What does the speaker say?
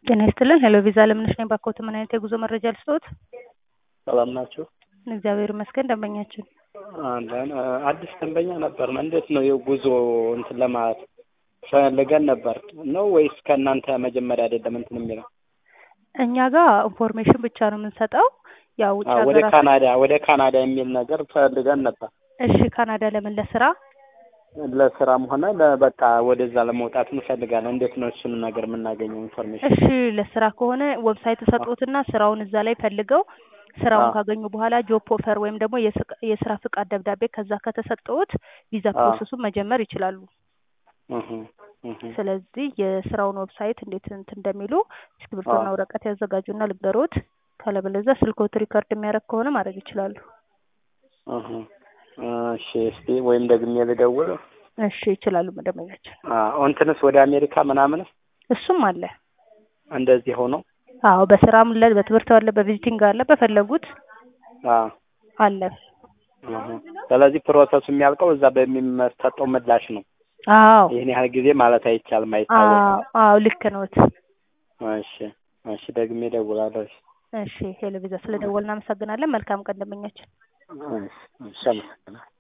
ጤና ይስጥልን ሄሎ ቪዛ ለምነሽ ነኝ ባኮት ምን አይነት የጉዞ መረጃ ልስጥዎት? ሰላም ናችሁ? እግዚአብሔር ይመስገን ደንበኛችን አለን አዲስ ደንበኛ ነበር። እንዴት ነው የጉዞ እንትን ለማለት ፈልገን ነበር ነው ወይስ ከእናንተ መጀመሪያ አይደለም እንትን የሚለው? እኛ ጋር ኢንፎርሜሽን ብቻ ነው የምንሰጠው። ያው ውጭ አዎ፣ ወደ ሀገራት ካናዳ ወደ ካናዳ የሚል ነገር ፈልገን ነበር። እሺ ካናዳ ለምን ለስራ? ለስራም ሆነ ለበቃ ወደዛ ለመውጣት እንፈልጋለን። እንዴት ነው እሱን ነገር የምናገኘው ኢንፎርሜሽን? እሺ ለስራ ከሆነ ዌብሳይት ተሰጥቶትና ስራውን እዛ ላይ ፈልገው ስራውን አዎ። ካገኙ በኋላ ጆብ ኦፈር ወይም ደግሞ የስቅ- የስራ ፍቃድ ደብዳቤ ከዛ ከተሰጠዎት ቪዛ አዎ። ፕሮሰሱን መጀመር ይችላሉ። እህ እህ ስለዚህ የስራውን ዌብሳይት እንዴት እንትን እንደሚሉ እስክሪብቶና አዎ። ወረቀት ያዘጋጁና ልንገሮት። ካለበለዚያ ስልክዎት ሪከርድ የሚያደርግ ከሆነ ማድረግ ይችላሉ። እህ እሺ፣ እስቲ ወይም ደግሜ ልደውል። እሺ ይችላሉ መደበኛችን። አዎ፣ እንትንስ ወደ አሜሪካ ምናምን እሱም አለ። እንደዚህ ሆኖ አዎ በስራም አለ፣ በትምህርት አለ፣ በቪዚቲንግ አለ፣ በፈለጉት አዎ አለ። እህ ስለዚህ ፕሮሰሱ የሚያልቀው እዛ በሚሰጠው ምላሽ ነው። አዎ ይህን ያህል ጊዜ ማለት አይቻልም፣ አይታወቅም። አዎ አዎ ልክ ነዎት። እሺ እሺ፣ ደግሜ እደውላለሁ። እሺ እሺ ሄሎ ቪዛ ስለደወልን እናመሰግናለን። መልካም ቀን ደንበኛችን። እሺ፣ እሺ፣ አመሰግናለሁ።